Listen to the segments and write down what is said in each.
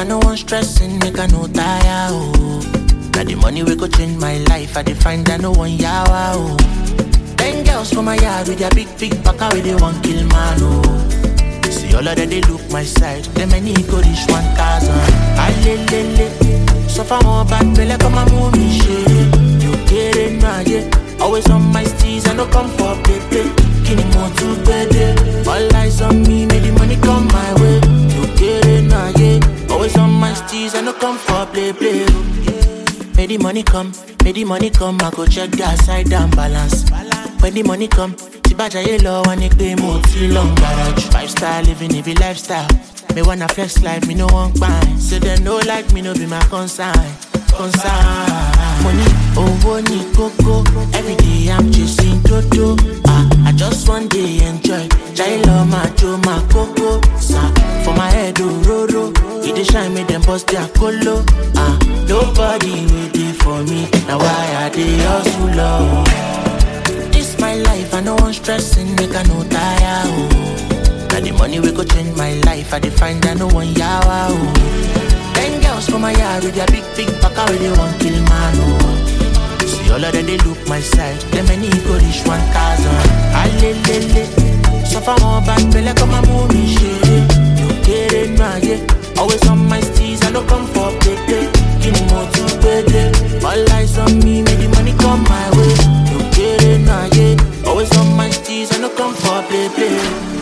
I no want stressing, make I no tire, oh. Now the money we go change my life, I define that no one yawa, oh. Ten girls from my yard with their big, big back with they want kill man, oh. See all of them, they look my side, them many go reach 1,000. Alelele, suffer more bad, feel like I'm a movie shit. You get it, nah, yeah. Always on my steez, I no come for play, play. Kini more to bed, all eyes on me, make the money come my way. You get it, nah, yeah. Always on my steez, I no come for play, play. Make the money come, make the money come, I go check the side down balance. When the money come, Tibaja yellow and it pay more till long garage. Five star living, it be lifestyle. Me wanna flex life, me no want buy. So they no like me, no be my concern. Concern. Money, oh, ni coco. Every day I'm chasing dodo. Ah, I just one day enjoy. Jailo, my Joe, my coco. Sa, for my head, oh, roro. It dey shine me, them bust their colo. Ah, nobody waiting for me. Now why are they hustle, love? This my life, I no want stressing, make I no tire, oh. Now the money we go change my life, I define that no one yawa, oh. Ten girls from my yard with their big, big back, where they want kill man, oh. See all of them, they look my side, them many go reach 1,000. Alelele, suffer more bad, feel like I'm a movie shit. You get it, nah, yeah. Always on my steez, I no come for play, play. Give me more to pay, All eyes on me, make the money come my way. You get it, nah, yeah. Always on my steez, I no come for play, play.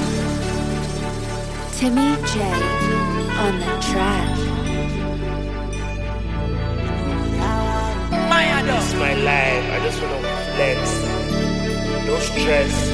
Timmy J on the track. It's my life. I just wanna flex. No stress.